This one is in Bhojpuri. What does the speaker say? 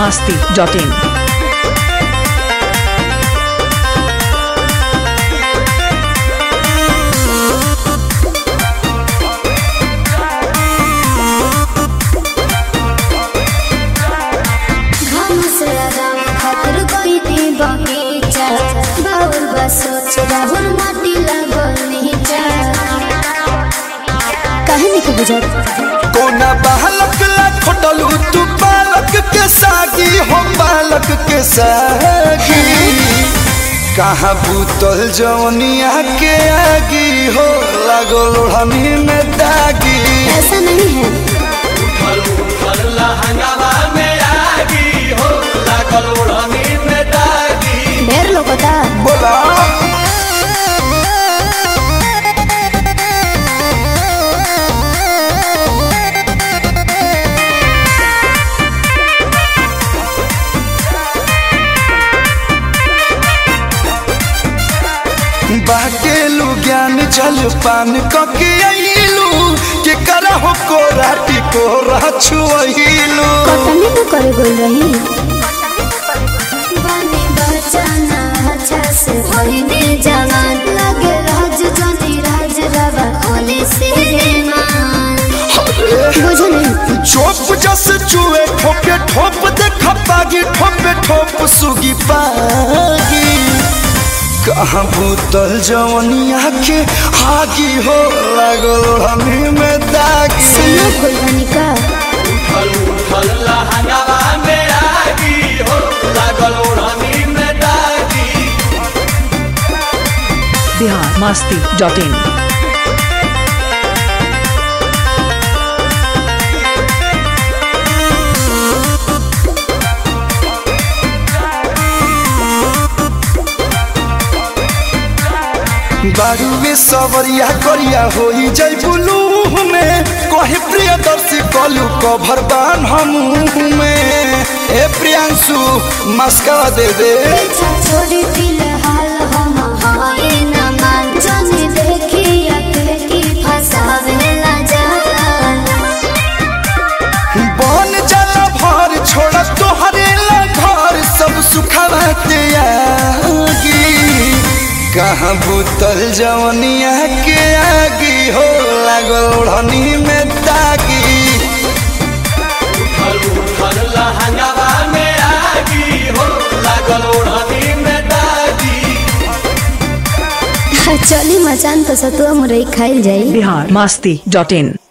masti.in. घाम से आराम खातिर कोई दी बगीचा बाउल बस सोच राहुल माटी लागल नीचा काहे नहीं के बुझत कोना बालक ला खोटलू तू बालक के सागी हम बालक के सागी कहाँ भूतल जवनिया के आगी हो लागो लोढ़नी में दागी ऐसा नहीं है ढेर लोगोता बोला बाकेलू ज्ञान जल पान कके अइलू के करहो को राटी को रछुइलू कतनी न करे गोल रही बनी बचाना अच्छा से होइने जवान लगे राज जनी राज रवा होली से मान बुझो नहीं चोप जस चुए ठोके ठोप देख पागी ठोपे ठोप सुगी पागी कहाँ भूतल जवनिया के आगी हो लागल हमी में दागी सुनो कोई का Bihar masti.in. बारूवे सवरिया करिया होई जय बुलू में कहे प्रियदर्शी कलू कभर बान हम में ए प्रियांशु मस्का दे दे पीछा छोड़ी फिलहाल हम हाय न मान जाने देखी अके की फसावे ला जान बन जाला भर छोड़ तोहरे ला घर सब सुखवा त्यागी कहाँ भूतल जवनिया के आगी हो लागल ओढ़नी में दागी चली मचान तो सतुआ मुरई खाइल जाई Bihar masti.in.